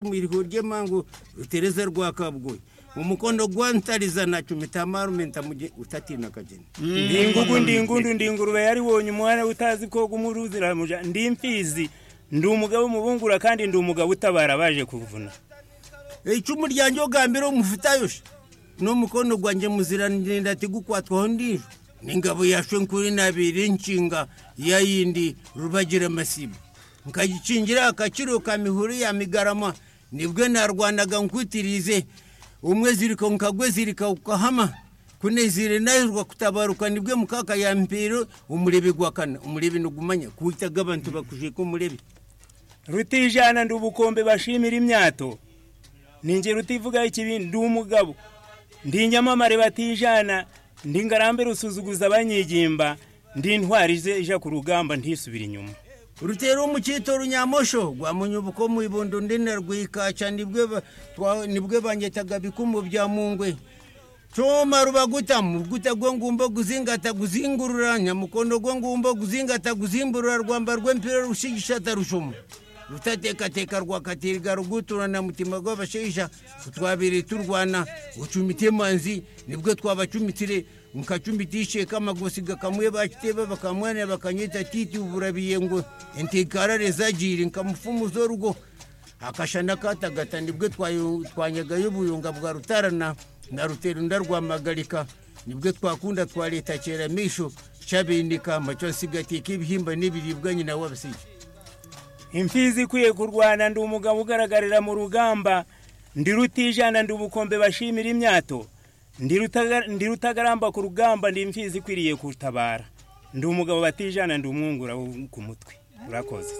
mwiriko ry'emangu utereze rwa kabgoyi umukondo gwantalizana chumitamarumwe ntamuje utatina kajeni ndingugu ndingundu ndingurube yari wonye umwana utazi koga umuruziramuja ndi mfizi ndi umugabo umubungura kandi ndi umugabo utabara baje kuvuna icumu ryanje ogambira omufitayosha n'omukono gwanje muziranenda tigukwatwaho ndijo n'ingabo yashwe nkuri nabire nshinga ya yindi rubagira masibo nkagicingira akakiro ka mihuru ya migarama nibwe narwanaga nkwitirize umwe zirika nkagwe zirika ukahama kunezire nahirwa kutabaruka nibwe mukaka ya mpiro umurebi gwakana umurebi nugumanya kuitaga abantu bakujeko umurebi rutijana ndi ubukombe bashimira imyato ninjye rutivugaho ikibi ndi umugabo ndi inyamamare batijana ndi ngarambe rusuzuguza abanyigimba ndi intwari ze ija ku rugamba ntisubire inyuma rutera umukito runyamosho rwamunya ubuko mu ibondo ndene rwikaca nibwe ba- twa- nibwe bangetaga bikumu bya mungwe coma rubaguta muguta gwe ngumba guzingata guzingurura nyamukondo gwe ngumba guzingata guzimburura rwamba rw'empira rushigishata rushuma rutatekateka rwakatiriga ruguturana mutima gw'abasheija twabire turwana ucumite manzi nibwo twabacumitire nkacumitishe kamagosi gakamwe bakiteba bakamwana bakanyita titi uburabiye ngo intikarare zagire nkamufumuza rugo akashana katagata nibwo twayo- twanyagayo ubuyunga bwa rutarana na ruterunda rwa magarika nibwo twakunda twa leta kera misho cabindika maco nsigatika ibihimba n'ibiribwa nyina w'abasiki imfizi ikwiye kurwana ndi umugabo ugaragarira mu rugamba ndi rutijana ndi ubukombe bashimira imyato ndi rutaga- ndi rutagaramba ku rugamba ndi imfizi ikwiriye kutabara ndi umugabo batijana ndi umwungura wo ku mutwe urakoze